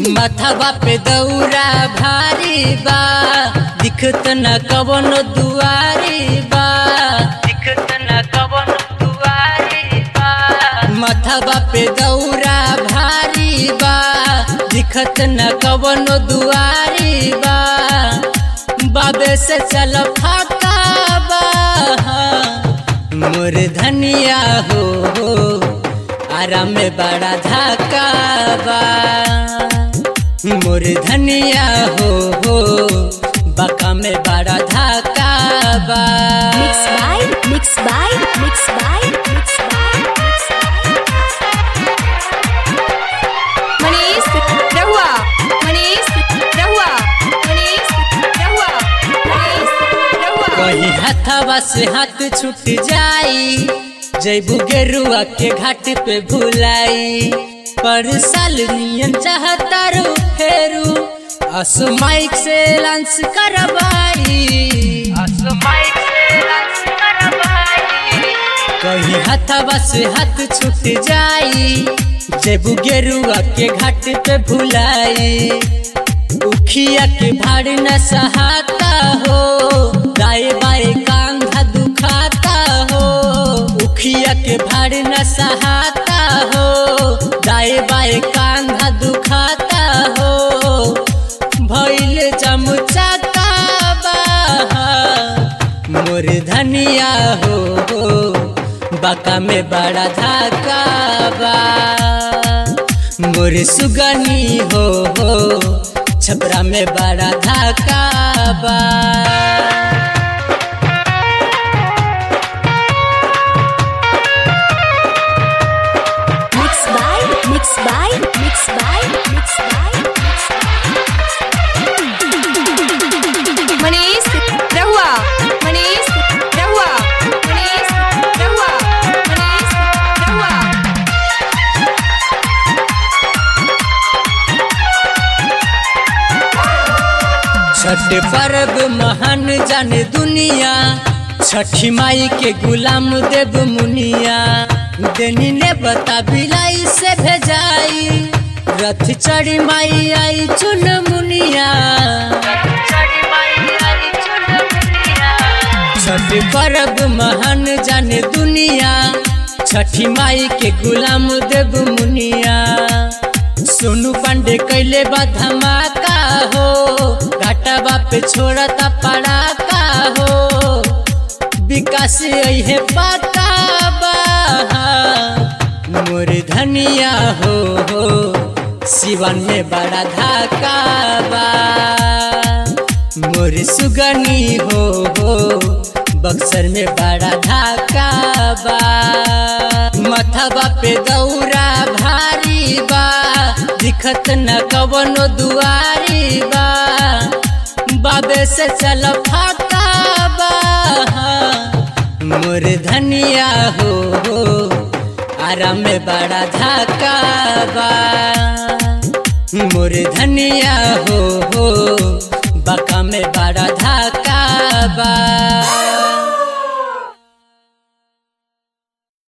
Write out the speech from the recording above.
मथवा पे दौरा भारी बा दिखत न कवनो दुआरी बा दिखत न कवनो दुआरी बा मथवा पे दौरा भारी बा दिखत न कवनो दुआरी बा बाबे से चल फाका बा मोर धनिया हो हो आराम में बड़ा धाका बा मोर धनिया हो हो बका में बड़ा धाका बा Mix by, mix by, mix by, mix by, mix Manish रहुआ मनीष रहुआ मनीष रहुआ मनीष रहुआ कहीं हथवा से हाथ छूट जाई जैबू गेरुआ के घाट पे भुलाई पर साल नियन चाहता रू फेरू असमाइक से लांस करवाई असमाइक से लांस करवाई कहीं हथवा से हाथ छूट जाई जैबू गेरुआ के घाट पे भुलाई उखिया के भाड़ न सहाता हो दाए बाए कांधा दुखाता हो उखिया के भाड़ न सहाता हो दाए बाए कांधा दुखाता हो भइल चमचा मोर धनिया हो हो बका में बड़ा धाका बा मोर सुगनी हो हो छपरा में बड़ा धाका बा Mix by, mix by, mix by, mix by, Manish रहुआ मनीष रहुआ मनीष रहुआ मनीष रहुआ छठ पर्व महान जाने दुनिया छठी माई के गुलाम देव मुनिया देनी ने बता बिलाई से भेजाई रथ चढ़ी माई आई चुन मुनिया छठ पर्व महान जाने दुनिया छठी माई के गुलाम देव मुनिया सोनू पांडे कैले बा धमाका हो घाटा बाप छोड़ता पड़ाका हो विकास है पाका बा मोर धनिया हो हो सिवन में बड़ा धाका बा मोर सुगनी हो हो बक्सर में बड़ा धाका बा मथवा पे दौरा भारी बा दिखत न कवनो दुआरी बा बाबे से चल फाका बा मोर धनिया हो हो आराम में बड़ा धाका बा मोर धनिया हो हो